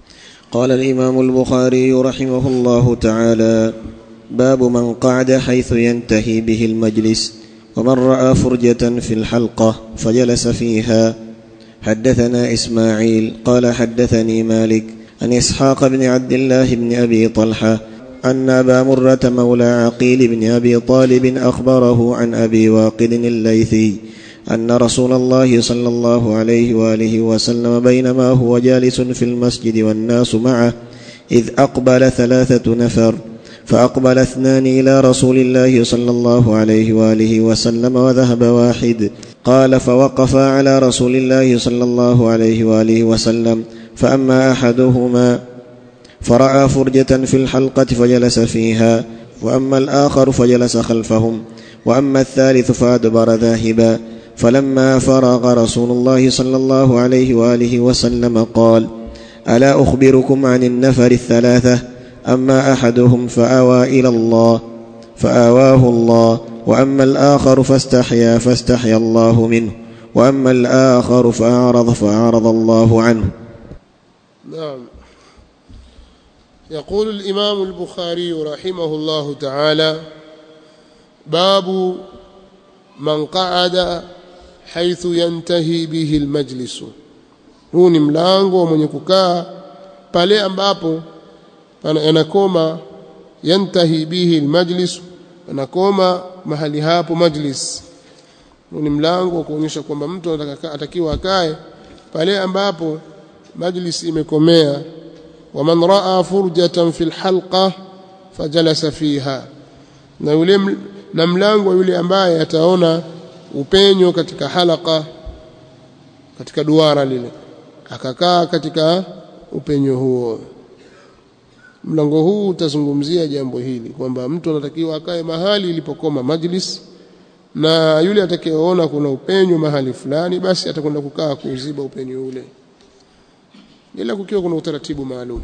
قال الامام البخاري رحمه الله تعالى باب من قعد حيث ينتهي به المجلس ومن راى فرجه في الحلقه فجلس فيها حدثنا اسماعيل قال حدثني مالك عن اسحاق بن عبد الله بن ابي طلحه ان ابا مره مولى عقيل بن ابي طالب اخبره عن ابي واقد الليثي ان رسول الله صلى الله عليه واله وسلم بينما هو جالس في المسجد والناس معه اذ اقبل ثلاثه نفر فاقبل اثنان الى رسول الله صلى الله عليه واله وسلم وذهب واحد قال فوقفا على رسول الله صلى الله عليه واله وسلم فاما احدهما فراى فرجه في الحلقه فجلس فيها واما الاخر فجلس خلفهم واما الثالث فادبر ذاهبا فلما فرغ رسول الله صلى الله عليه واله وسلم قال الا اخبركم عن النفر الثلاثه اما احدهم فاوى الى الله فاواه الله واما الاخر فاستحيا فاستحيا الله منه واما الاخر فاعرض فاعرض الله عنه نعم يقول الإمام البخاري رحمه الله تعالى باب من قعد حيث ينتهي به المجلس huu ni mlango mwenye kukaa pale ambapo yanakoma yantahi bihi almajlis anakoma mahali hapo majlis huu ni mlango wa kuonyesha kwamba mtu atakiwa akae pale ambapo majlis imekomea waman raa furjatan fi lhalqa fajalasa fiha na yule na mlango yule ambaye ataona upenyo katika halaka katika duara lile akakaa katika upenyo huo mlango huu utazungumzia jambo hili kwamba mtu anatakiwa akae mahali ilipokoma majlis na yule atakayeona kuna upenyo mahali fulani basi atakwenda kukaa kuuziba upenyo ule ila kukiwa kuna utaratibu maalum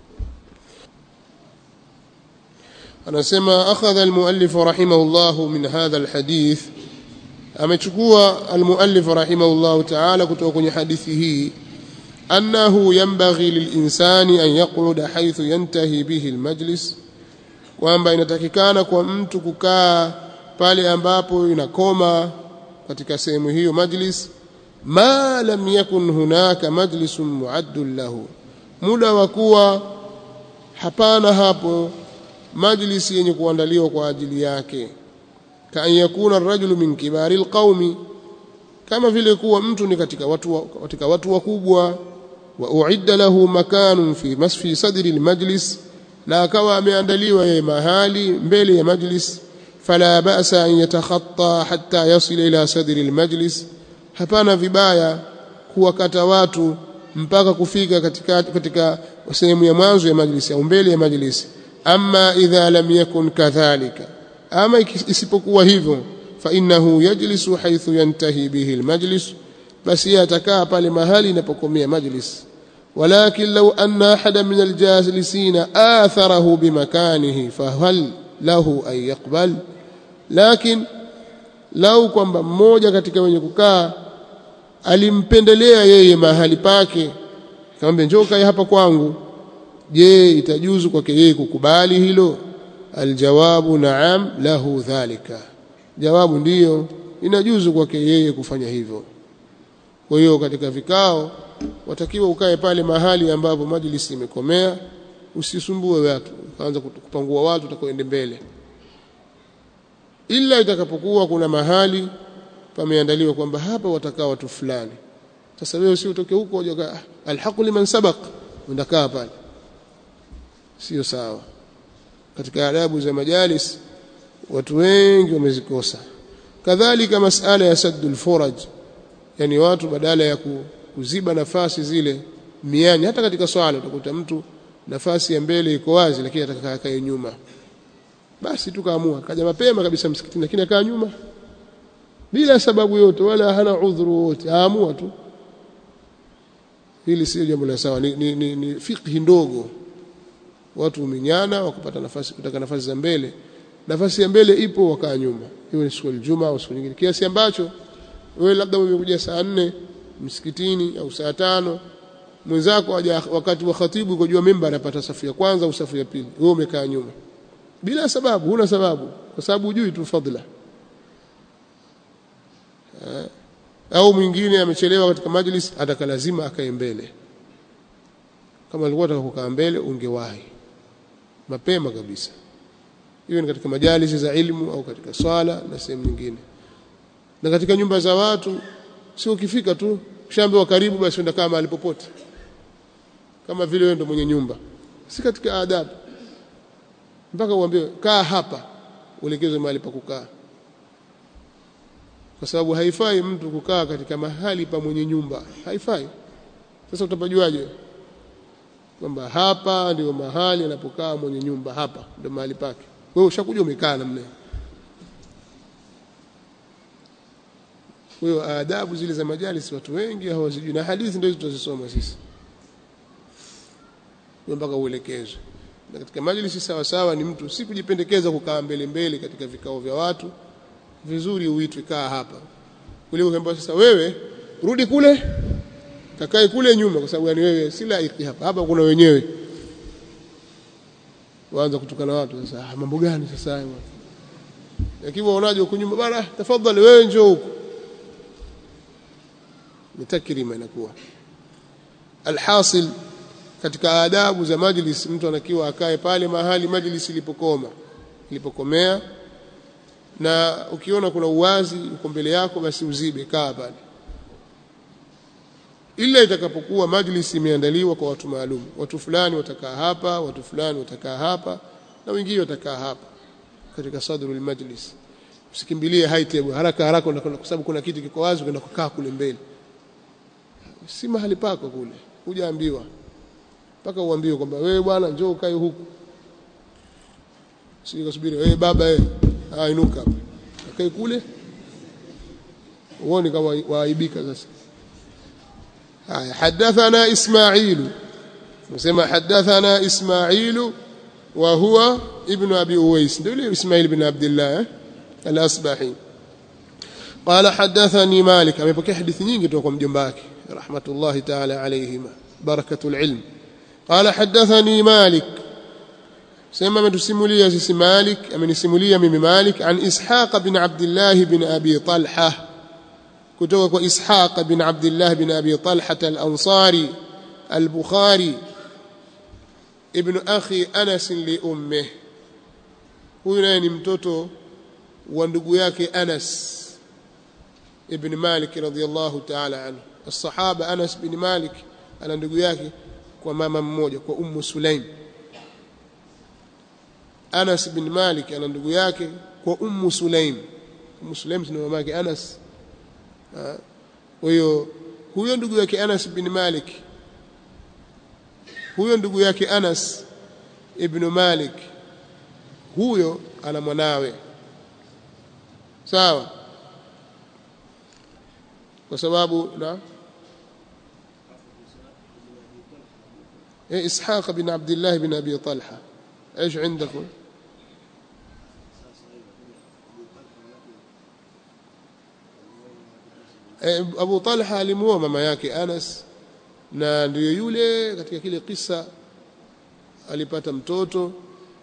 anasema akhadha almuallif rahimahullah min hadha alhadith amechukua almuallif rahimahullah ta'ala kutoka kwenye hadithi hii annahu yanbaghi lilinsani an yaquda haythu yantahi bihi almajlis kwamba inatakikana kwa mtu kukaa pale ambapo inakoma katika sehemu hiyo majlis ma lam yakun hunaka majlisun muaddun lahu muda wa kuwa hapana hapo majlisi yenye kuandaliwa kwa ajili yake kaan yakuna rajulu min kibari alqaumi kama vile kuwa mtu ni katika watu katika watu wakubwa wa uidda lahu makanun fi masfi sadri almajlis na akawa ameandaliwa yeye mahali mbele ya majlis fala ba'sa an yatakhatta hatta yasila ila sadri almajlis hapana vibaya kuwakata watu mpaka kufika katika katika sehemu ya mwanzo ya majlisi au mbele ya majlisi amma idha lam yakun kadhalika ama isipokuwa hivyo fa innahu yajlisu haythu yantahi bihi almajlis basi atakaa pale mahali inapokomea majlis ولكن لو أن أحدا من الجالسين آثره بمكانه فهل له أن يقبل لكن lau kwamba mmoja katika wenye kukaa alimpendelea yeye mahali pake akamwambia njoo kae hapa kwangu je itajuzu kwake yeye kukubali hilo aljawabu naam lahu dhalika jawabu ndiyo inajuzu kwake yeye kufanya hivyo kwa hiyo katika vikao watakiwa ukae pale mahali ambapo majlisi imekomea usisumbue watu ukaanza kupangua watu utakoende mbele ila itakapokuwa kuna mahali pameandaliwa kwamba hapa watakaa watu fulani sasa wewe si utoke huko uje alhaqu liman sabaq undakaa pale sio sawa katika adabu za majalis watu wengi wamezikosa kadhalika masala ya saddul furaj yani watu badala ya kuziba nafasi zile miani hata katika swala utakuta mtu nafasi ya mbele iko wazi lakini atakakaa kae nyuma basi tukaamua kaja mapema kabisa msikitini lakini akaa nyuma bila sababu yote wala hana udhuru wote aamua tu hili sio jambo la sawa ni, ni, ni, ni fikhi ndogo watu umenyana wakapata nafasi kutaka nafasi za mbele nafasi ya mbele ipo wakaa nyuma hiyo ni siku ya Ijumaa au siku nyingine kiasi ambacho wewe labda umekuja saa nne msikitini au saa tano mwenzako aja wakati wa khatibu uko juu ya mimbar anapata safu ya kwanza au safu ya pili wewe umekaa nyuma bila sababu huna sababu kwa sababu hujui tu fadhila eh, au mwingine amechelewa katika majlis ataka lazima akae mbele kama alikuwa ataka kukaa mbele ungewahi mapema kabisa hiyo ni katika majalisi za ilmu au katika swala na sehemu nyingine na katika nyumba za watu sio ukifika tu kishaambiwa karibu basi enda kaa mahali popote kama vile wewe ndo mwenye nyumba si katika adabu mpaka uambiwe kaa hapa uelekezwe mahali pa kukaa kwa sababu haifai mtu kukaa katika mahali pa mwenye nyumba haifai sasa utapajuaje kwamba hapa ndio mahali anapokaa mwenye nyumba hapa ndio mahali pake wewe ushakuja umekaa namna kwa hiyo adabu zile za majalis watu wengi hawazijui na hadithi ndio tutazisoma sisi mpaka uelekezwe na katika majlisi sawa sawa ni mtu si kujipendekeza kukaa mbele mbele katika vikao vya watu vizuri uitwe kaa hapa kuliko ukiambiwa sasa wewe rudi kule kakae kule nyuma kwa sababu yani wewe si laiki hapa hapa kuna wenyewe waanza kutukana watu sasa ah, mambo gani sasa hayo yakiwa unaje huko nyuma bana tafadhali wewe njoo huko ni takrima inakuwa alhasil katika adabu za majlis mtu anakiwa akae pale mahali majlis ilipokoma ilipokomea na ukiona kuna uwazi uko mbele yako basi uzibe kaa pale ila itakapokuwa majlis imeandaliwa kwa watu maalum watu fulani watakaa hapa watu fulani watakaa hapa na wengine watakaa hapa katika sadrul majlis usikimbilie high table haraka haraka kwa sababu kuna kiti kiko wazi unaenda kukaa kule mbele si mahali pako kule hujaambiwa mpaka uambiwe kwamba wewe bwana njoo ukae huku sije kusubiri wewe baba wewe ah inuka kae kule uone kama waaibika sasa haya hadathana ismailu nasema hadathana ismailu wa huwa ibn abi uwais ndio yule ismail ibn abdullah al-asbahi قال حدثني مالك amepokea hadithi nyingi kutoka kwa mjomba wake رحمه الله تعالى عليهما بركه العلم قال حدثني مالك سمى متسموليا سيسي مالك amenisimulia mimi مالك عن اسحاق بن عبد الله بن ابي طلحه kutoka kwa ishaq bin abdullah bin abi talha al-ansari al-bukhari ibn akhi anas li ummih huyu naye ni mtoto wa ndugu yake anas ibn malik radhiyallahu ta'ala anhu الصحابه anas bin malik ana ndugu yake kwa mama mmoja kwa ummu sulaim anas bin malik ana ndugu yake kwa ummu sulaim ummu sulaim ni mama yake anas kwa hiyo huyo ndugu yake Anas bin Malik huyo ndugu yake Anas ibn Malik huyo ana mwanawe sawa kwa sababu na إيه إسحاق بن عبد الله بن أبي طلحة إيش عندكم Abu Talha alimuoa mama yake Anas na ndiyo yule katika kile kisa alipata mtoto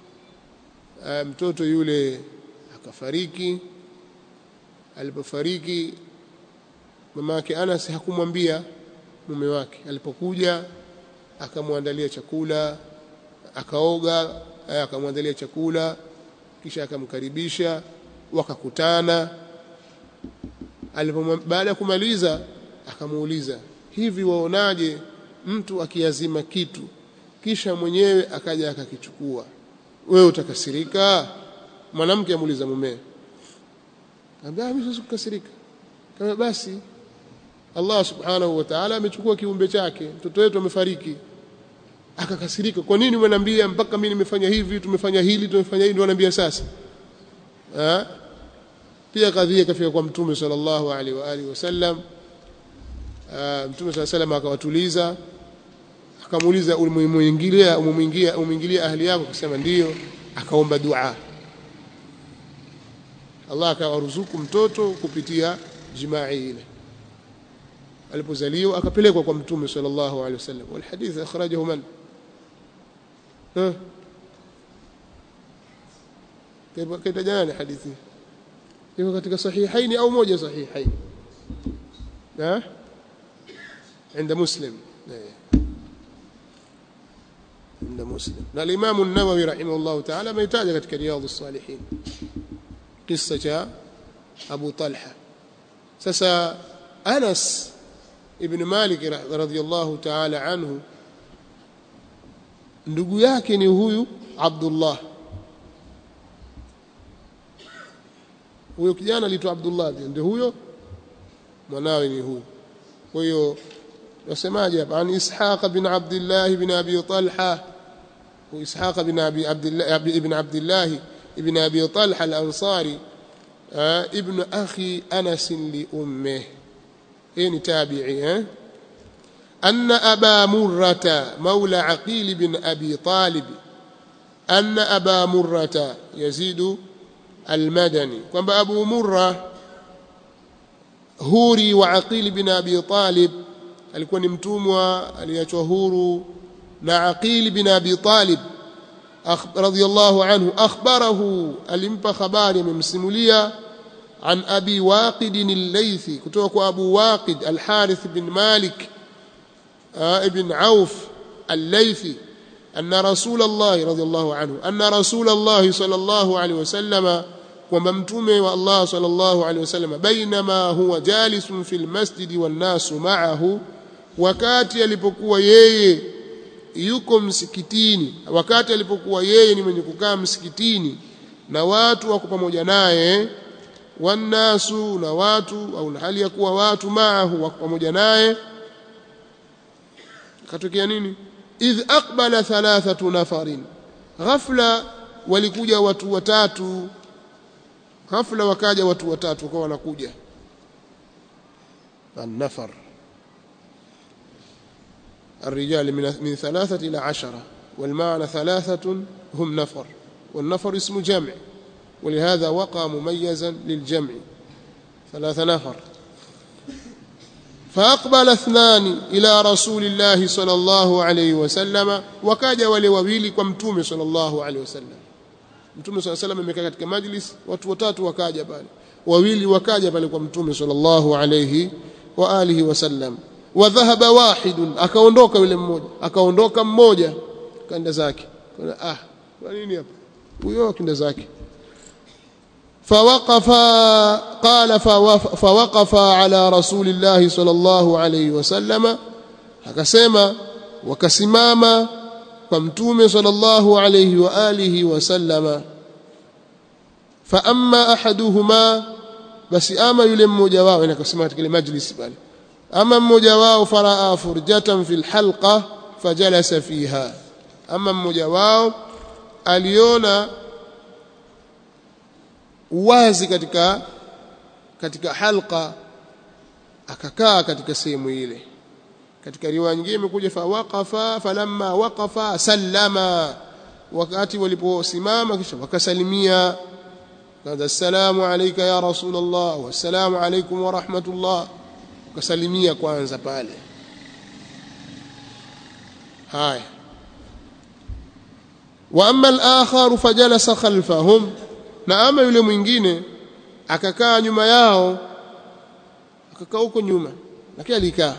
mtoto yule akafariki alipofariki mama yake Anas hakumwambia mume wake alipokuja akamwandalia chakula akaoga akamwandalia chakula kisha akamkaribisha wakakutana baada ya kumaliza akamuuliza hivi waonaje mtu akiazima kitu kisha mwenyewe akaja akakichukua wewe utakasirika mwanamke amuuliza mume ambia mimi siwezi kukasirika kama basi Allah subhanahu wa ta'ala amechukua kiumbe chake mtoto wetu amefariki akakasirika kwa nini umeniambia mpaka mimi nimefanya hivi tumefanya hili tumefanya hili ndio ananiambia sasa ha? pia kadhia kafika kwa mtume sallallahu alaihi wa alihi wasallam mtume sallallahu alaihi akawatuliza akamuuliza umemuingilia umemuingia umeingilia ahli yako akasema ndiyo akaomba dua Allah akawaruzuku mtoto kupitia jimaa ile alipozaliwa akapelekwa kwa mtume sallallahu alaihi wasallam wal hadith akhrajahu man ha kaita jana hadithi iko katika sahihaini au moja sahihaini ha عند مسلم عند مسلم الإمام النووي رحمه الله تعالى ما يتاج katika رياض الصالحين قصة أبو طلحة سسا أنس ابن مالك رضي الله تعالى عنه ndugu yake ni huyu Abdullah huyo kijana aliitwa Abdullah ndio huyo mwanawe ni huyu kwa hiyo wasemaje hapa an Ishaq bin Abdullah bin Abi Talha وإسحاق بن أبي عبد الله ابن عبد الله ابن أبي طلحة الأنصاري ابن أخي أنس لأمه إن تابعي أن أبا مرة مولى عقيل بن أبي طالب أن أبا مرة يزيد المدني كما أبو مرة هوري وعقيل بن أبي طالب alikuwa ni mtumwa aliachwa huru na Aqil bin Abi Talib radhiyallahu anhu akhbarahu alimpa habari amemsimulia an Abi Waqid al-Laythi kutoka kwa Abu Waqid al-Harith bin Malik ibn Auf al-Laythi أن رسول الله رضي الله عنه أن رسول الله صلى الله عليه وسلم وممتومه والله صلى الله عليه وسلم بينما هو جالس في المسجد والناس معه wakati alipokuwa yeye yuko msikitini wakati alipokuwa yeye ni mwenye kukaa msikitini na watu wako pamoja naye wannasu na watu au na hali ya kuwa watu maahu wako pamoja naye katokea nini idh aqbala thalathatu nafarin ghafla walikuja watu watatu ghafla wakaja watu watatu wakawa wanakuja an-nafar الرجال من من ثلاثة إلى عشرة والمعنى ثلاثة هم نفر والنفر اسم جمع ولهذا وقع مميزا للجمع ثلاثة نفر فأقبل اثنان إلى رسول الله صلى الله عليه وسلم وكاج ولوويل كمتوم صلى الله عليه وسلم mtume صلى الله عليه وسلم amekaa katika majlis watu watatu wakaja pale wawili wakaja pale kwa mtume sallallahu alayhi wa alihi wasallam wa dhahaba wahidun akaondoka yule mmoja akaondoka mmoja kaenda zake ah kwa nini hapa huyo kaenda zake فوقف قال فوقف على رسول الله صلى الله عليه وسلم akasema wakasimama kwa mtume sallallahu alayhi wa alihi wasallama fa amma ahaduhuma basi ama yule mmoja wao inakasema katika ile majlis pale ama mmoja wao faraa furjatan fil halqa fajalasa fiha ama mmoja wao aliona uwazi katika katika halqa akakaa katika sehemu ile katika riwaya nyingine imekuja fa waqafa falamma waqafa sallama wakati waliposimama kisha wakasalimia kadha assalamu alayka ya rasulullah wassalamu alaykum wa rahmatullah wakasalimia kwanza pale haya wa amma al-akhar fajalasa khalfahum na ama yule mwingine akakaa nyuma yao akakaa huko nyuma lakini alikaa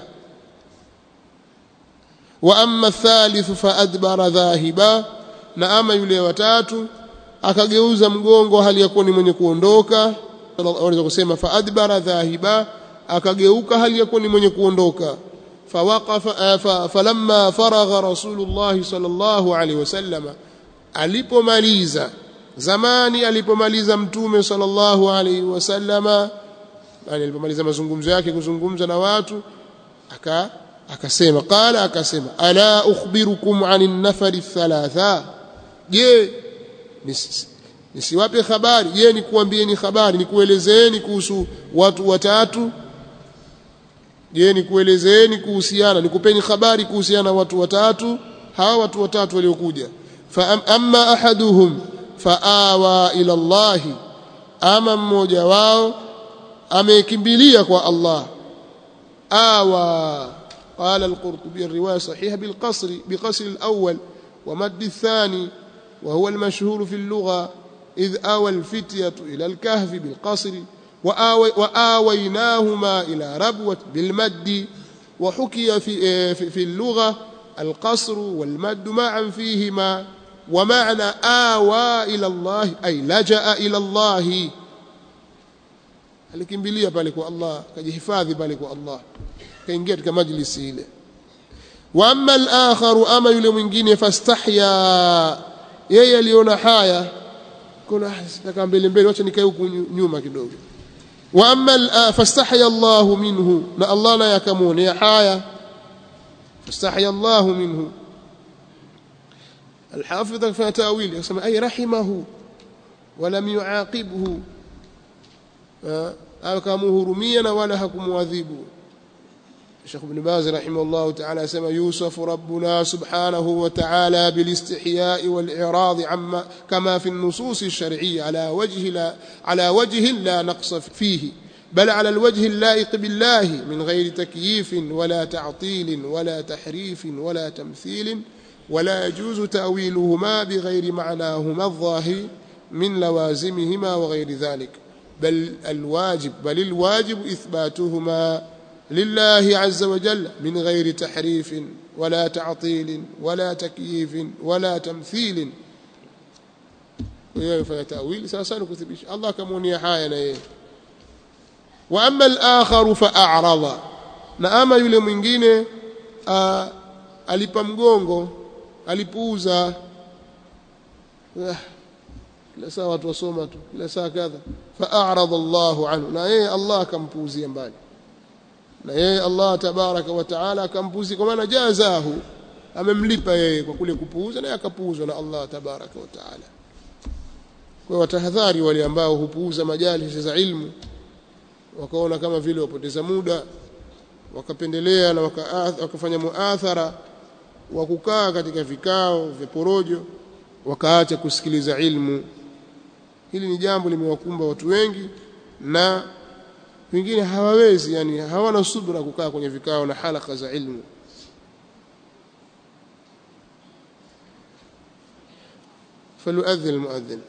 wa amma thalith fa adbara dhahiba na ama yule watatu akageuza mgongo hali ya kuwa ni mwenye kuondoka wanaweza kusema fa adbara dhahiba akageuka hali ya kuwa ni mwenye kuondoka fawaqafa fa, falamma faragha rasulullah sallallahu alaihi wasallam alipomaliza zamani alipomaliza mtume sallallahu alaihi wasallama yani alipomaliza mazungumzo yake kuzungumza na watu aka akasema qala akasema ala ukhbirukum anin nafari thalatha je nisiwape habari je nikuambieni habari nikuelezeeni kuhusu watu watatu je nikuelezeeni kuhusiana nikupeni habari kuhusiana na watu watatu hawa watu watatu waliokuja fa amma ahaduhum faawa ila Allah ama mmoja wao amekimbilia kwa Allah آوى قال القرطبي الرواية صحيحة بالقصر بقصر الأول ومد الثاني وهو المشهور في اللغة إذ آوى الفتية إلى الكهف بالقصر وآوي وآويناهما إلى ربوة بالمد وحكي في, في, في اللغة القصر والمد معا فيهما ومعنى آوى إلى الله أي لجأ إلى الله alikimbilia pale kwa Allah akajihifadhi pale kwa Allah kaingia katika majlisi ile wa amma al-akharu ama yule mwingine fastahya yeye aliona haya kuna nataka mbele mbele acha nikae huku nyuma kidogo wa amma fastahya Allah minhu na Allah naye akamuonea haya fastahya Allah minhu الحافظ في تاويل يسمى اي رحمه ولم يعاقبه akamhurumia wala hakumwadhibu Sheikh Ibn Baz rahimahullah ta'ala asema Yusuf rabbuna subhanahu wa ta'ala bil istihya'i wal i'rad amma kama fi an-nusus ash-shar'iyyah ala wajhi la ala wajhi la naqs fihi بل على الوجه اللائق بالله من غير تكييف ولا تعطيل ولا تحريف ولا تمثيل ولا يجوز تأويلهما بغير معناهما الظاهر من لوازمهما وغير ذلك بل الواجب بل الواجب إثباتهما لله عز وجل من غير تحريف ولا تعطيل ولا تكييف ولا تمثيل ويفعل تأويل سأسأل كثبش الله كموني حاينا وأما الآخر فأعرض نأما يلي mwingine alipa mgongo alipuuza kila saa watu wasoma tu kila saa kadha fa'arada Allahu anhu na yeye Allah akampuuzia mbali na yeye Allah tabaraka wa taala akampuuzia kwa maana jazahu amemlipa yeye kwa kule kupuuza na akapuuzwa na Allah tabaraka wa taala kwa watahadhari wale ambao hupuuza majalisi za ilmu wakaona kama vile wapoteza muda wakapendelea na wakafanya muathara wa kukaa katika vikao vya porojo wakaacha kusikiliza ilmu hili ni jambo limewakumba watu wengi na wengine hawawezi yani hawana subra kukaa kwenye vikao na halaka za ilmu فليؤذن المؤذن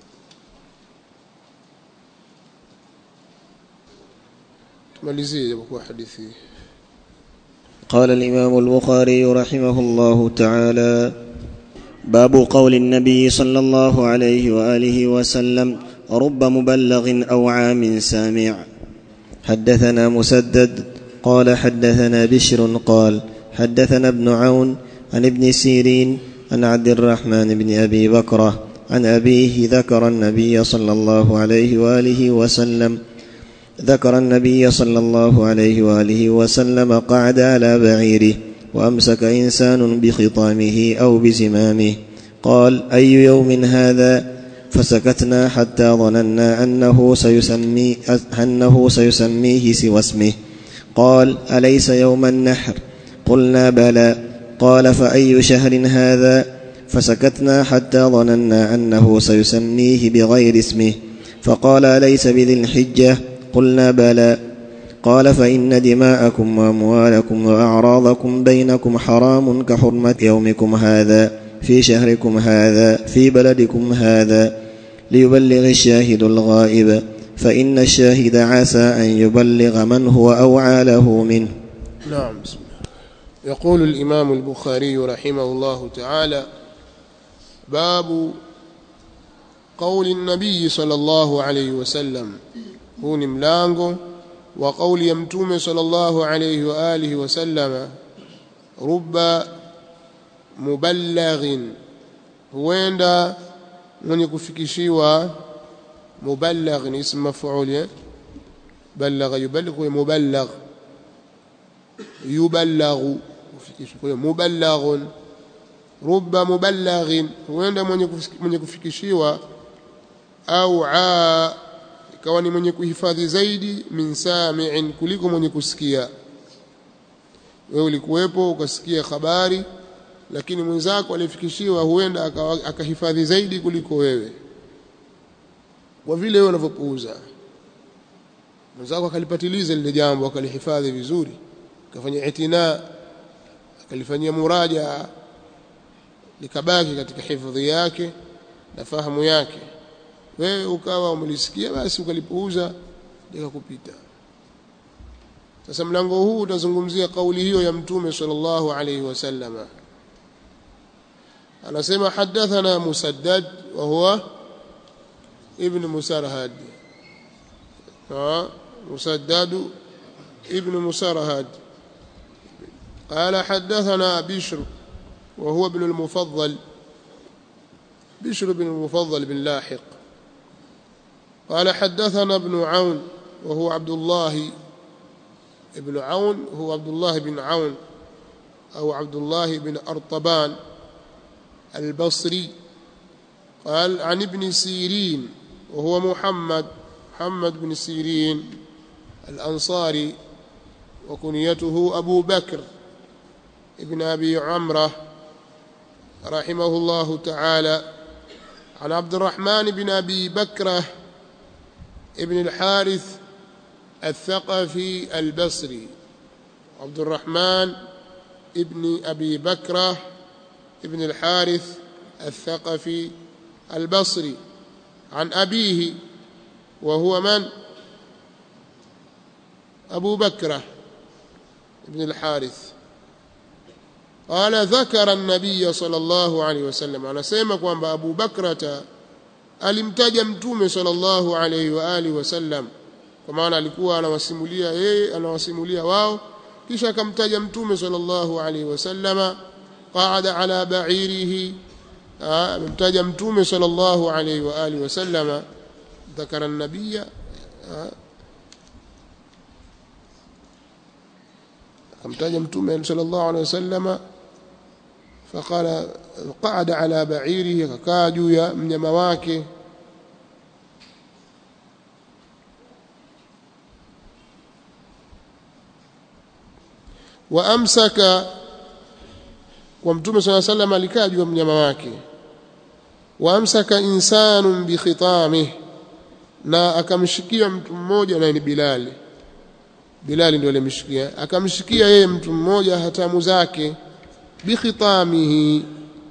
تماليزيه يبقى حديثي قال الإمام البخاري رحمه الله تعالى باب قول النبي صلى الله عليه واله وسلم رب مبلغ او عام سامع حدثنا مسدد قال حدثنا بشر قال حدثنا ابن عون عن ابن سيرين عن عبد الرحمن بن ابي بكره عن ابيه ذكر النبي صلى الله عليه واله وسلم ذكر النبي صلى الله عليه واله وسلم قعد على بعيره وامسك انسان بخطامه او بزمامه قال اي يوم هذا فسكتنا حتى ظننا انه سيسمي انه سيسميه سوى اسمه قال اليس يوم النحر قلنا بلى قال فاي شهر هذا فسكتنا حتى ظننا انه سيسميه بغير اسمه فقال اليس بذي الحجه قلنا بلى قال فإن دماءكم وأموالكم وأعراضكم بينكم حرام كحرمة يومكم هذا في شهركم هذا في بلدكم هذا ليبلغ الشاهد الغائب فإن الشاهد عسى أن يبلغ من هو أوعى له منه نعم بسم الله يقول الإمام البخاري رحمه الله تعالى باب قول النبي صلى الله عليه وسلم huu ni mlango wa kauli ya mtume sallallahu alayhi wa alihi wasallama rubba mubalaghin huenda mwenye kufikishiwa mubalagh ni ismu maf'ul eh balagha yuballigh wa mubalagh yubalaghu kufikishwa kwa mubalaghun rubba mubalaghin huenda mwenye kufikishiwa au aa ikawa ni mwenye kuhifadhi zaidi min sami'in kuliko mwenye kusikia wewe ulikuwepo ukasikia habari lakini mwenzako alifikishiwa huenda akahifadhi zaidi kuliko wewe kwa vile wewe unavyopuuza mwenzako akalipatiliza lile jambo akalihifadhi vizuri akafanya itina akalifanyia muraja likabaki katika hifadhi yake na fahamu yake wewe ukawa umelisikia basi ukalipuuza likakupita sasa mlango huu utazungumzia kauli hiyo ya mtume sallallahu alayhi wasallama anasema hadathana musaddad wa huwa ibn musarhad مسداد ابن مسرهد قال حدثنا بشر وهو ابن المفضل بشر بن المفضل بن لاحق قال حدثنا ابن عون وهو عبد الله ابن عون هو عبد الله بن عون أو عبد الله بن أرطبان البصري قال عن ابن سيرين وهو محمد محمد بن سيرين الأنصاري وكنيته أبو بكر ابن أبي عمرة رحمه الله تعالى عن عبد الرحمن بن أبي بكرة ابن الحارث الثقفي البصري عبد الرحمن ابن أبي بكرة ابن الحارث الثقفي البصري عن أبيه وهو من أبو بكرة ابن الحارث قال ذكر النبي صلى الله عليه وسلم anasema kwamba Abu Bakrata alimtaja mtume sallallahu alayhi wa alihi wasallam kwa maana alikuwa anawasimulia yeye anawasimulia wao kisha akamtaja mtume sallallahu alayhi wasallama qaada ala ba'irihi amemtaja mtume sallallahu alayhi wa alihi wasallama ذكر النبي akamtaja mtume sallallahu alaihi wasallama faqala qa'ada ala ba'irihi akakaa juu ya mnyama wake wa amsaka kwa mtume sallallahu alaihi wasallam alikaa juu ya mnyama wake wa amsaka insanun bi khitamihi na akamshikia mtu mmoja naye ni Bilali Bilali ndio alimshikia akamshikia yeye mtu mmoja hatamu zake bikhitamihi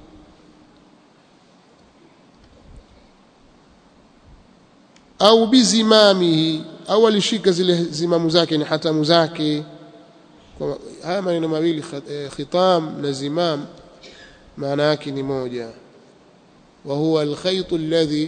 au bizimamihi au alishika zile zimamu zake ni hatamu zake kwa haya maneno mawili khitam na zimam maana yake ni moja wa huwa alkhayt alladhi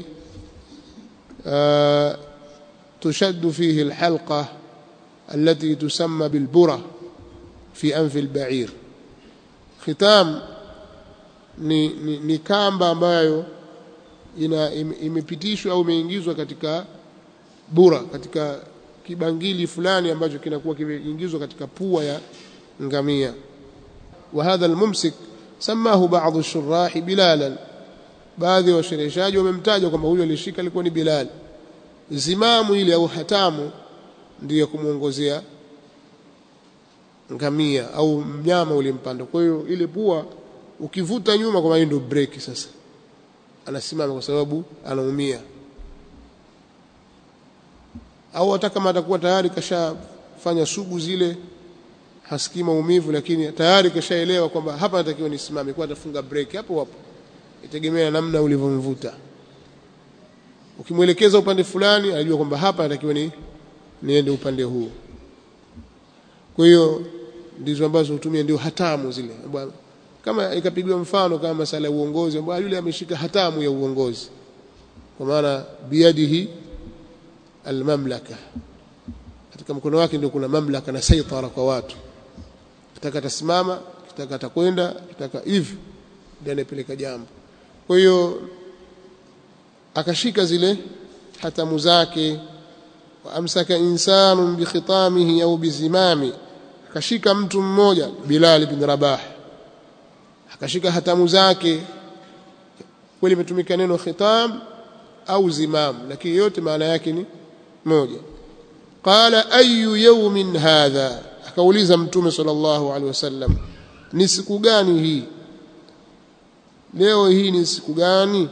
تشد فيه الحلقة التي تسمى بالبرة في أنف البعير ختام ni, ni, ni kamba ambayo ina imepitishwa au imeingizwa katika bura katika kibangili fulani ambacho kinakuwa kimeingizwa katika pua ya ngamia wa hadha almumsik samahu baadhi shurahi bilalan baadhi ya washereheshaji wamemtaja kwamba huyo alishika alikuwa ni Bilal zimamu ile au hatamu ndiyo kumuongozea ngamia au mnyama ulimpanda kwa hiyo ile pua ukivuta nyuma kwa maana ndio break sasa anasimama kwa sababu anaumia au hata kama atakuwa tayari kashafanya sugu zile hasikii maumivu lakini tayari kashaelewa kwamba hapa natakiwa nisimame kwa atafunga break hapo hapo itegemea namna ulivyomvuta ukimwelekeza upande fulani anajua kwamba hapa natakiwa ni niende upande huu kwa hiyo ndizo ambazo hutumia ndio hatamu zile kama ikapigwa mfano kama masala ya uongozi ambapo yule ameshika hatamu ya uongozi kwa maana biyadihi almamlaka katika mkono wake ndio kuna mamlaka na saitara kwa watu kitaka atasimama kitaka atakwenda kitaka hivi ndio anapeleka jambo kwa hiyo akashika zile hatamu zake wa amsaka insanun bikhitamihi au bizimami akashika mtu mmoja Bilal bin Rabah akashika hatamu zake kweli imetumika neno khitam au zimam lakini yote maana yake ni moja qala ayu yawmin hadha akauliza mtume sallallahu alaihi wasallam ni siku gani hii leo hii ni siku gani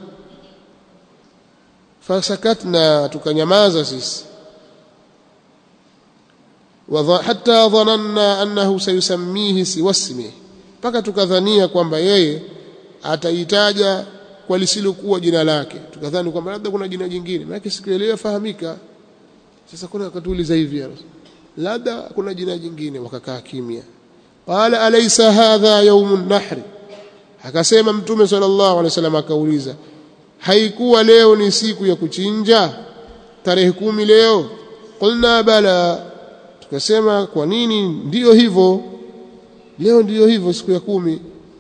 fasakatna tukanyamaza sisi hatta dhananna annahu sayusammihi siwasmihi mpaka tukadhania kwamba yeye ataitaja kwa lisilokuwa jina lake tukadhani kwamba labda kuna jina jingine maana sikuelewa fahamika sasa kuna akatuuliza hivi labda kuna jina jingine wakakaa kimya qala alaysa hadha yawmun nahri akasema mtume sallallahu alaihi wasallam akauliza haikuwa leo ni siku ya kuchinja tarehe kumi leo qulna bala tukasema kwa nini ndiyo hivyo leo ndiyo hivyo siku ya kumi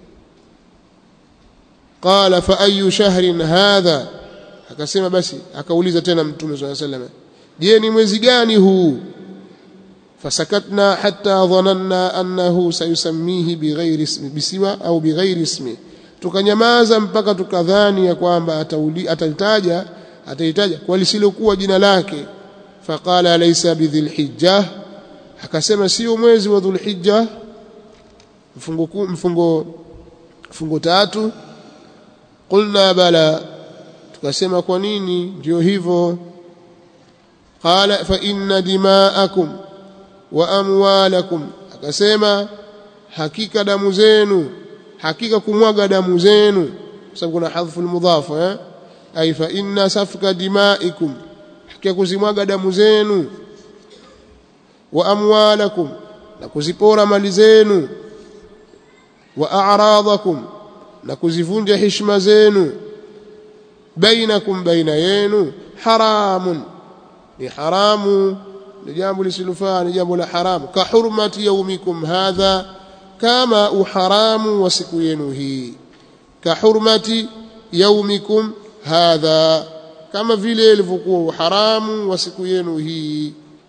qala fa ayu shahrin hadha akasema basi akauliza tena mtume sallallahu alaihi wasallam je ni mwezi gani huu fasakatna hatta dhananna annahu sayusammihi bighairi ismi bisiwa au bighairi ismi tukanyamaza mpaka tukadhani ya kwamba atalitaja ataitaja kwa lisilokuwa jina lake faqala alaysa bidhilhijja akasema sio mwezi wa dhulhijja mfungo mfungo mfungo tatu qulna bala tukasema kwa nini ndio hivyo qala fa inna dima'akum wa amwalakum akasema hakika damu zenu hakika kumwaga damu zenu kwa sababu kuna hadhfu almudhaf eh ay fa inna safka dimaikum hakika kuzimwaga damu zenu wa amwalakum na kuzipora mali zenu wa a'radakum na kuzivunja heshima zenu bainakum baina yenu haramun ni haramu ni jambo lisilofaa ni jambo la haramu ka hurmati yaumikum hadha kama uharamu wa siku yenu hii ka hurmati yaumikum hadha kama vile ilivyokuwa uharamu wa siku yenu hii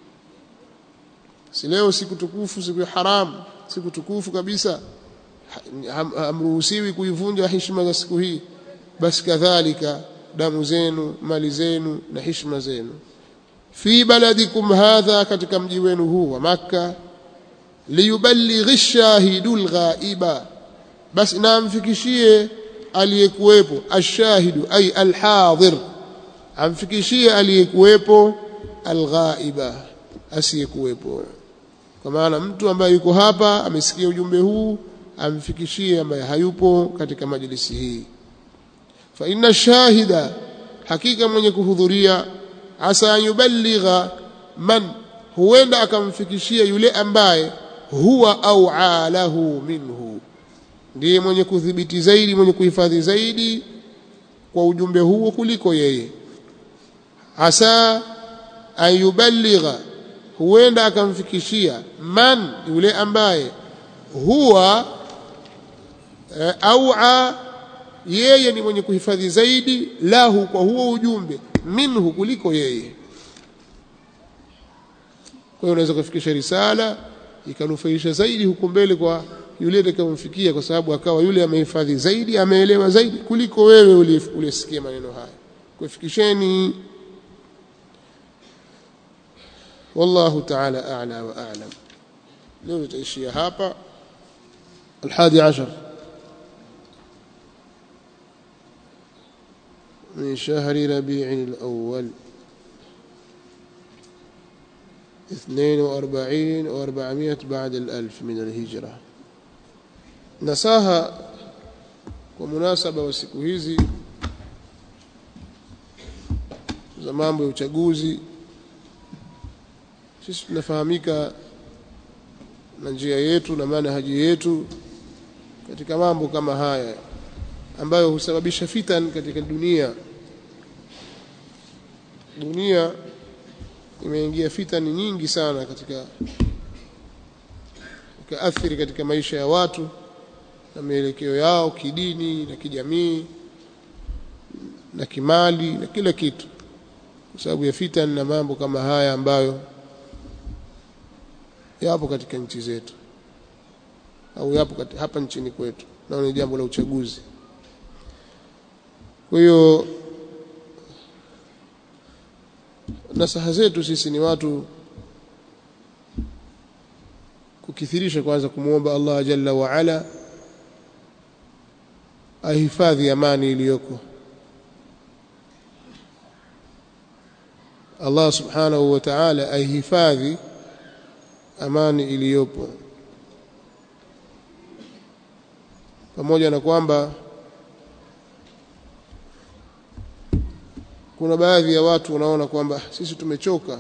si leo siku tukufu siku ya haramu siku tukufu kabisa hamruhusiwi kuivunja heshima za siku hii basi kadhalika damu zenu mali zenu na heshima zenu fi baladikum hadha katika mji wenu huu wa makka liyuballighi shahidul ghaiba basi namfikishie aliyekuwepo ashahidu ay alhadir amfikishie aliyekuwepo alghaiba asiyekuwepo kwa maana mtu ambaye yuko hapa amesikia ujumbe huu amfikishie ambaye hayupo katika majlisi hii fa inna shahida hakika mwenye kuhudhuria asa yuballigha man huenda akamfikishia yule ambaye huwa au alahu minhu ndiye mwenye kudhibiti zaidi mwenye kuhifadhi zaidi kwa ujumbe huo kuliko yeye asa ayuballigha huenda akamfikishia man yule ambaye huwa e, au yeye ni mwenye kuhifadhi zaidi lahu kwa huo ujumbe minhu kuliko yeye kwa hiyo unaweza kufikisha risala ikanufaisha zaidi huko mbele kwa yule atakayemfikia kwa sababu akawa yule amehifadhi zaidi ameelewa zaidi kuliko wewe uliyesikia maneno haya kufikisheni والله تعالى أعلى وأعلم لو تأشي هابا الحادي عشر من شهر ربيع الأول اثنين وأربعين وأربعمائة بعد الألف من الهجرة نساها ومناسبة وsiku hizi za mambo ya uchaguzi sisi tunafahamika na njia yetu na manhaji yetu katika mambo kama haya ambayo husababisha fitan katika dunia dunia imeingia fitani nyingi sana katika ikaathiri katika maisha ya watu na mielekeo yao kidini na kijamii na kimali na kila kitu kwa sababu ya fitani na mambo kama haya ambayo yapo katika nchi zetu au yapo hapa nchini kwetu nao ni jambo la uchaguzi kwa hiyo nasaha zetu sisi ni watu kukithirisha kwanza kumwomba Allah jalla wa ala ahifadhi amani iliyoko Allah subhanahu wa ta'ala ahifadhi amani iliyopo pamoja na kwamba kuna baadhi ya watu wanaona kwamba sisi tumechoka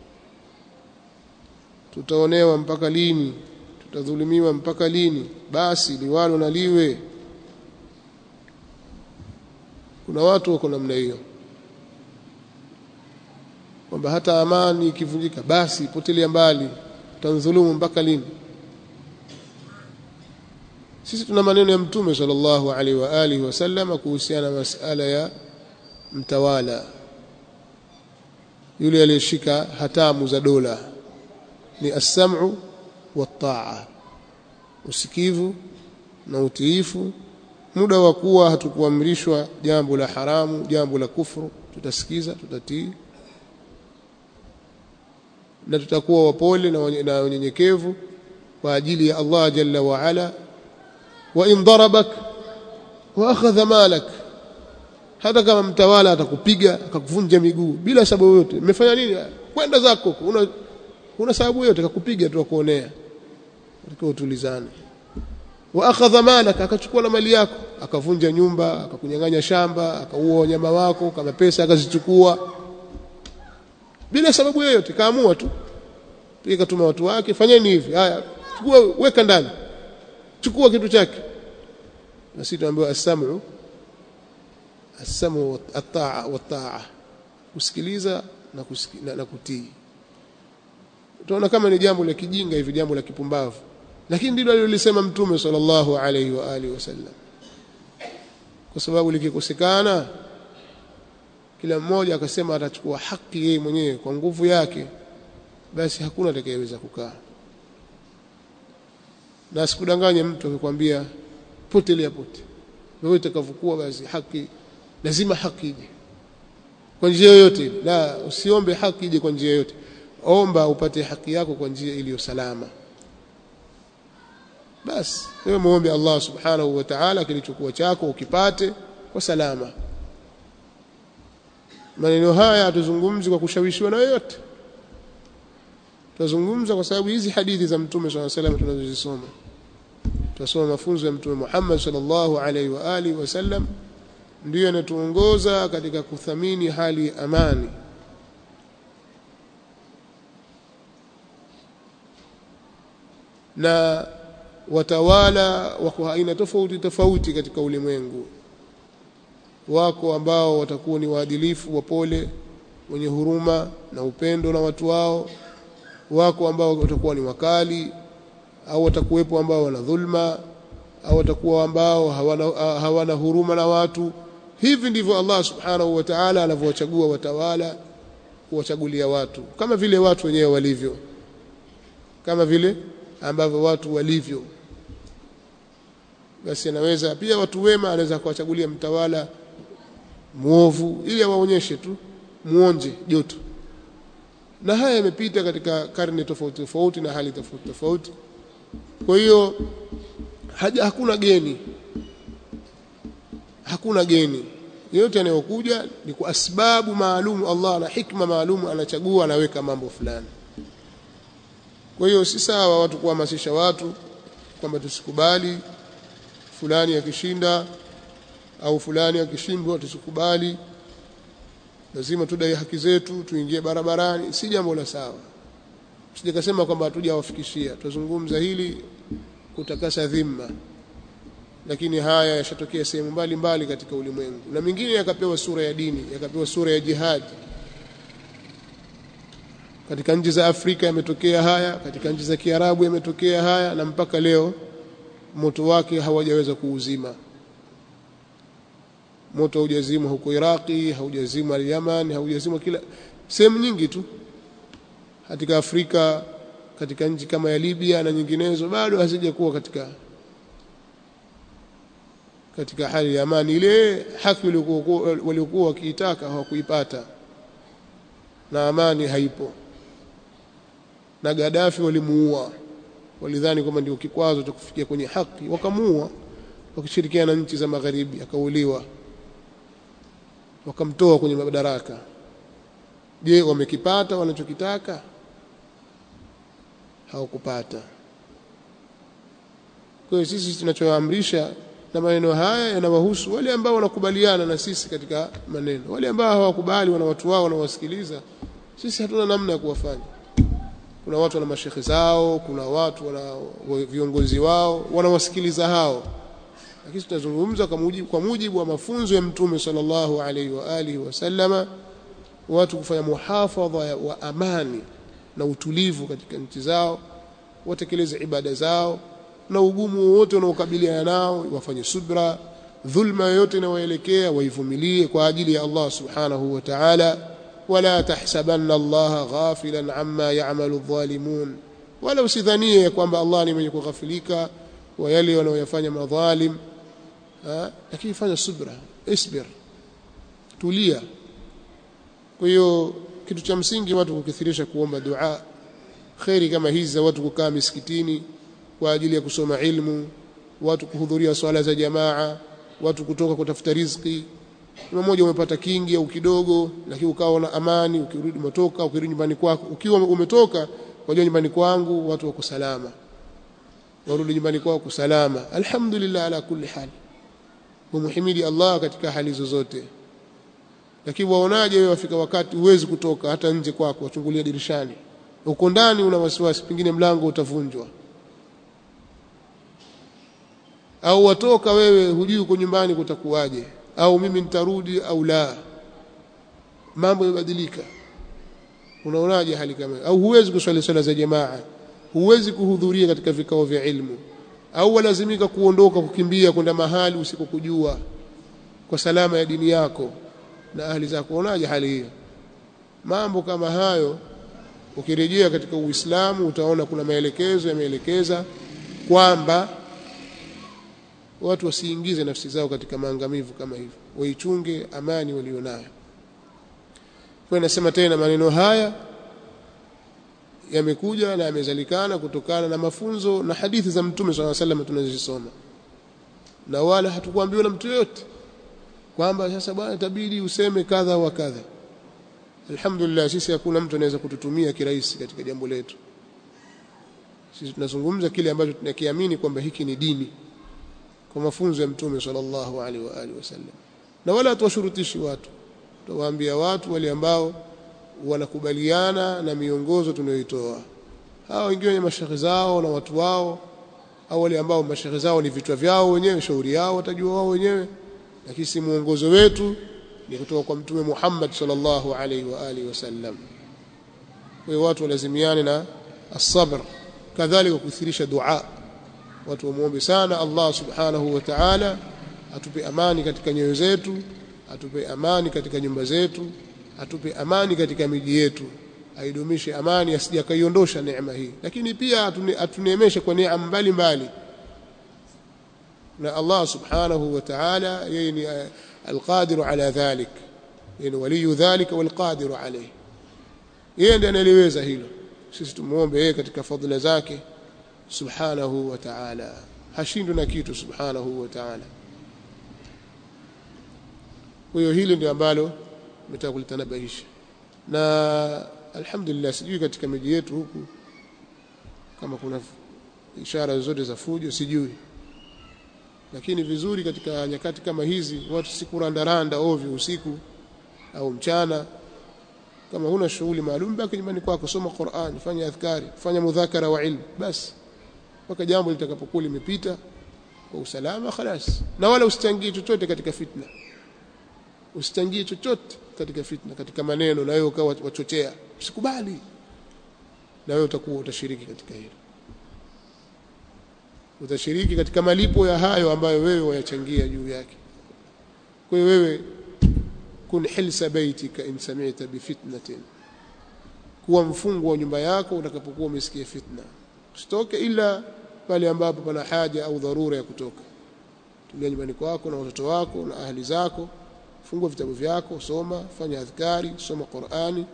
tutaonewa mpaka lini tutadhulumiwa mpaka lini basi liwalo na liwe kuna watu wako namna hiyo kwamba hata amani ikivunjika basi potelea mbali tanzulumu mpaka lini sisi tuna maneno ya mtume sallallahu alaihi wa alihi wasallam kuhusiana na masala ya mtawala yule aliyeshika hatamu za dola ni as-sam'u wat-ta'a usikivu na utiifu muda wa kuwa hatukuamrishwa jambo la haramu jambo la kufru tutasikiza tutatii na tutakuwa wapole na wanyenyekevu kwa ajili ya Allah jalla wa ala wa in darabak wa akhadha malak hata kama mtawala atakupiga akakuvunja miguu bila sababu yoyote umefanya nini kwenda zako una una sababu yoyote akakupiga tu akuonea utakiwa utulizane wa akhadha malak akachukua na mali yako akavunja nyumba akakunyang'anya shamba akaua wanyama wako kama pesa akazichukua bila sababu yoyote kaamua tu pia katuma watu wake fanyeni hivi haya chukua weka ndani chukua kitu chake na sisi tunaambiwa as-sam'u as-sam'u at-ta'a wat-ta'a kusikiliza na, kusiki, na, na kutii utaona kama ni jambo la kijinga hivi jambo la kipumbavu lakini ndilo alilolisema mtume sallallahu alaihi wa alihi wasallam kwa sababu likikosekana kila mmoja akasema atachukua haki yeye mwenyewe kwa nguvu yake basi hakuna atakayeweza kukaa na sikudanganye mtu akikwambia potelea pote wewe utakavyokuwa basi haki lazima haki ije kwa njia yoyote la usiombe haki ije kwa njia yoyote omba upate haki yako kwa njia iliyo salama basi wewe muombe Allah subhanahu wa ta'ala kilichokuwa chako ukipate kwa salama maneno haya hatuzungumzi kwa kushawishiwa na yoyote tunazungumza kwa sababu hizi hadithi za mtume sallallahu alaihi wasallam tunazozisoma tunasoma mafunzo ya mtume Muhammad sallallahu alaihi wa alihi wasallam ndiyo yanatuongoza katika kuthamini hali ya amani na watawala wako aina tofauti tofauti katika ulimwengu wako ambao watakuwa ni waadilifu wapole wenye huruma na upendo na watu wao wako ambao watakuwa ni wakali au watakuwepo ambao wana dhulma au watakuwa ambao hawana, hawana huruma na watu hivi ndivyo Allah subhanahu wa ta'ala anavyowachagua watawala kuwachagulia watu kama vile watu wenyewe walivyo kama vile ambavyo watu walivyo basi anaweza pia watu wema anaweza kuwachagulia mtawala muovu ili awaonyeshe tu muonje joto na haya yamepita katika karne tofauti tofauti na hali tofauti tofauti kwa hiyo hakuna geni hakuna geni yote yanayokuja ni kwa sababu maalum Allah na hikma maalum anachagua anaweka mambo fulani kwa hiyo si sawa watu kuhamasisha watu kwamba tusikubali fulani akishinda au fulani akishindwa tusikubali lazima tudai haki zetu tuingie barabarani si jambo la sawa sije kasema kwamba hatujawafikishia tuzungumza hili kutakasa dhima lakini haya yashatokea sehemu mbalimbali katika ulimwengu na mingine yakapewa sura ya dini yakapewa sura ya jihad katika nchi za Afrika yametokea haya katika nchi za Kiarabu yametokea haya na mpaka leo moto wake hawajaweza kuuzima moto haujazimwa huko Iraki haujazimwa Yaman haujazimwa kila sehemu nyingi tu katika Afrika katika nchi kama ya Libya na nyinginezo bado hazijakuwa katika katika hali ya amani ile haki waliokuwa wakiitaka hawakuipata na amani haipo na Gaddafi walimuua walidhani kwamba ndio kikwazo cha kufikia kwenye haki wakamuua wakishirikiana na nchi za magharibi akauliwa wakamtoa kwenye madaraka je wamekipata wanachokitaka hawakupata kwa hiyo sisi tunachoamrisha na maneno haya yanawahusu wale ambao wanakubaliana na sisi katika maneno wale ambao hawakubali wana watu wao wanawasikiliza sisi hatuna namna ya kuwafanya kuna watu wana mashekhe zao kuna watu wana viongozi wao wanawasikiliza hao lakini tutazungumza kwa mujibu, kwa mujibu wa mafunzo ya mtume sallallahu alaihi wa alihi wasallama watu kufanya muhafadha wa amani na utulivu katika nchi zao watekeleze ibada zao na ugumu wote unaokabiliana nao wafanye subra dhulma yoyote inayoelekea waivumilie kwa ajili ya Allah subhanahu wa ta'ala wala tahsabanna Allah ghafilan amma ya'malu adh-dhalimun wala usidhanie kwamba Allah ni mwenye kughafilika wa yale wanayoyafanya madhalim lakini fanya subra isbir tulia kwa hiyo kitu cha msingi watu kukithirisha kuomba dua khairi kama hizi za watu kukaa misikitini kwa ajili ya kusoma ilmu watu kuhudhuria swala za jamaa watu kutoka kutafuta riziki mmoja umepata kingi au kidogo lakini ukawa na amani ukirudi umetoka ukirudi nyumbani kwako ukiwa umetoka wajua nyumbani kwangu watu wako salama warudi nyumbani kwako salama alhamdulillah ala kulli hal umuhimidi Allah katika hali zozote lakini waonaje wewe wafika wakati huwezi kutoka hata nje kwako wachungulia dirishani uko ndani una wasiwasi pengine mlango utavunjwa au watoka wewe hujui uko nyumbani kutakuwaje au mimi nitarudi au la mambo yabadilika unaonaje hali kama au huwezi kuswali swala za jamaa huwezi kuhudhuria katika vikao vya ilmu au walazimika kuondoka kukimbia kwenda mahali usikokujua kwa salama ya dini yako na ahli zako unaonaje hali hiyo mambo kama hayo ukirejea katika Uislamu utaona kuna maelekezo yameelekeza kwamba watu wasiingize nafsi zao katika maangamivu kama hivyo waichunge amani walionayo kwa nasema tena maneno haya yamekuja na yamezalikana kutokana na mafunzo na hadithi za mtume swalla sallam tunazisoma na wala hatukuambiwa na mtu yote kwamba sasa bwana itabidi useme kadha wa kadha alhamdulillah sisi hakuna mtu anaweza kututumia kirahisi katika jambo letu sisi tunazungumza kile ambacho tunakiamini kwamba hiki ni dini kwa mafunzo ya mtume sallallahu alaihi wa alihi wasallam na wala hatuwashurutishi watu tuwaambia watu wale ambao wanakubaliana na miongozo tunayoitoa hao wengine wenye mashaikh zao na watu wao au wale ambao mashaikh zao ni vichwa vyao wenyewe shauri yao watajua wao wenyewe lakini si muongozo wetu ni kutoka kwa mtume Muhammad sallallahu alaihi wa alihi wasallam kwa hiyo watu walazimiane na as-sabr kadhalika kuthirisha dua watu wamuombe sana Allah subhanahu wa ta'ala atupe amani katika nyoyo zetu atupe amani katika nyumba zetu atupe amani katika miji yetu aidumishe amani asije akaiondosha neema hii lakini pia atuneemeshe kwa neema mbalimbali na Allah subhanahu wa ta'ala yeye ni alqadiru ala dhalik yani waliyu dhalika walqadiru alayhi yeye ndiye analiweza hilo sisi tumuombe yeye katika fadhila zake subhanahu wa ta'ala hashindwi na kitu subhanahu wa ta'ala kwa hiyo hili ndio ambalo nimetaka kulitanabahisha na alhamdulillah sijui katika miji yetu huku kama kuna ishara zote za fujo sijui lakini vizuri katika nyakati kama hizi watu sikurandaranda ovyo usiku au mchana kama huna shughuli maalum baki nyumbani kwako soma Qur'an fanya adhkari fanya mudhakara wa ilmu basi mpaka jambo litakapokuwa limepita kwa usalama khalas na wala usichangie chochote katika fitna usichangie chochote katika fitna katika maneno na wewe ukawa wachochea usikubali na wewe utakuwa utashiriki katika hilo utashiriki katika malipo ya hayo ambayo wewe wayachangia juu yake kwa hiyo wewe kun hilsa baitika in sami'ta bi fitnatin kuwa mfungwa wa nyumba yako utakapokuwa umesikia fitna usitoke ila pale ambapo pana haja au dharura ya kutoka tulia nyumbani kwako na watoto wako na ahli zako fungua vitabu vyako soma fanya adhkari soma Qur'ani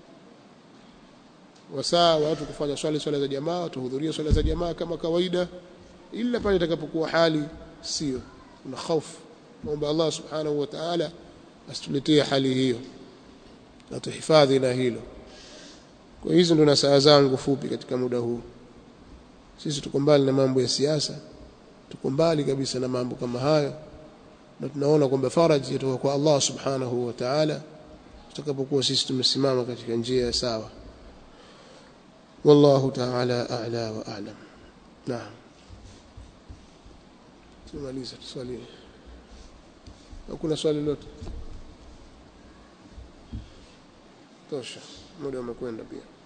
wasaa watu kufanya swala swala za jamaa tuhudhuria swala za jamaa kama kawaida ila pale itakapokuwa hali sio una hofu naomba Allah subhanahu wa ta'ala asituletee hali hiyo na tuhifadhi na hilo kwa hizo ndo na saa zangu fupi katika muda huu sisi tuko mbali na mambo ya siasa tuko mbali kabisa na mambo kama hayo na tunaona kwamba faraji kutoka kwa Allah subhanahu wa ta'ala tutakapokuwa sisi tumesimama katika njia ya sawa wallahu ta'ala a'la wa a'lam naam tumaliza swali hakuna swali lolote tosha muda umekwenda pia